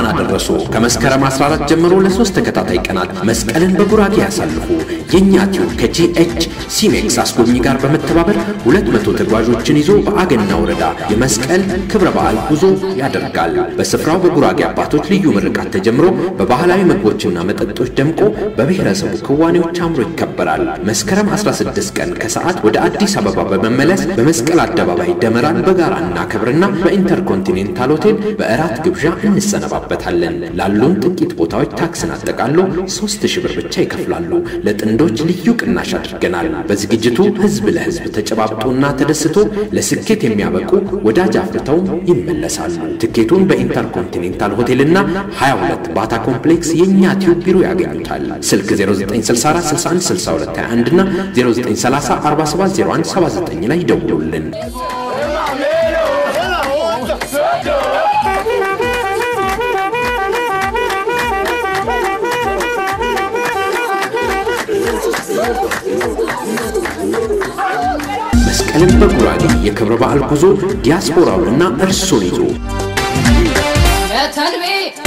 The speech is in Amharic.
አደረሶ። ከመስከረም 14 ጀምሮ ለሶስት ተከታታይ ቀናት መስቀልን በጉራጌ ያሳልፉ። የእኛ ቲዩብ ከጂኤች ሲኔክስ አስጎብኚ ጋር በመተባበር 200 ተጓዦችን ይዞ በአገና ወረዳ የመስቀል ክብረ በዓል ጉዞ ያደርጋል። በስፍራው በጉራጌ አባቶች ልዩ ምርቃት ተጀምሮ በባህላዊ ምግቦችና መጠጦች ደምቆ በብሔረሰቡ ክዋኔዎች አምሮ ይከበራል። መስከረም 16 ቀን ከሰዓት ወደ አዲስ አበባ በመመለስ በመስቀል አደባባይ ደመራን በጋራ እናከብርና በኢንተርኮንቲኔንታል ሆቴል በእራት ግብዣ እንሰነባበታለን። ላሉን ጥቂት ቦታዎች ታክስን አጠቃሎ 3000 ብር ብቻ ይከፍላሉ። ለጥንዶች ልዩ ቅናሽ አድርገናል። በዝግጅቱ ህዝብ ለህዝብ ተጨባብጦና ተደስቶ ለስኬት የሚያበቁ ወዳጅ አፍርተው ይመለሳሉ። ትኬቱን በኢንተርኮንቲኔንታል ሆቴልና 22 ባታ ኮምፕሌክስ የእኛ ቲዩብ ቢሮ ያገኙታል። ስልክ 0964616221 እና 0930470179 ላይ ይደውሉልን። መስቀልን በጉራጌ የክብረ በዓል ጉዞ ዲያስፖራውንና እርሶን ይዞ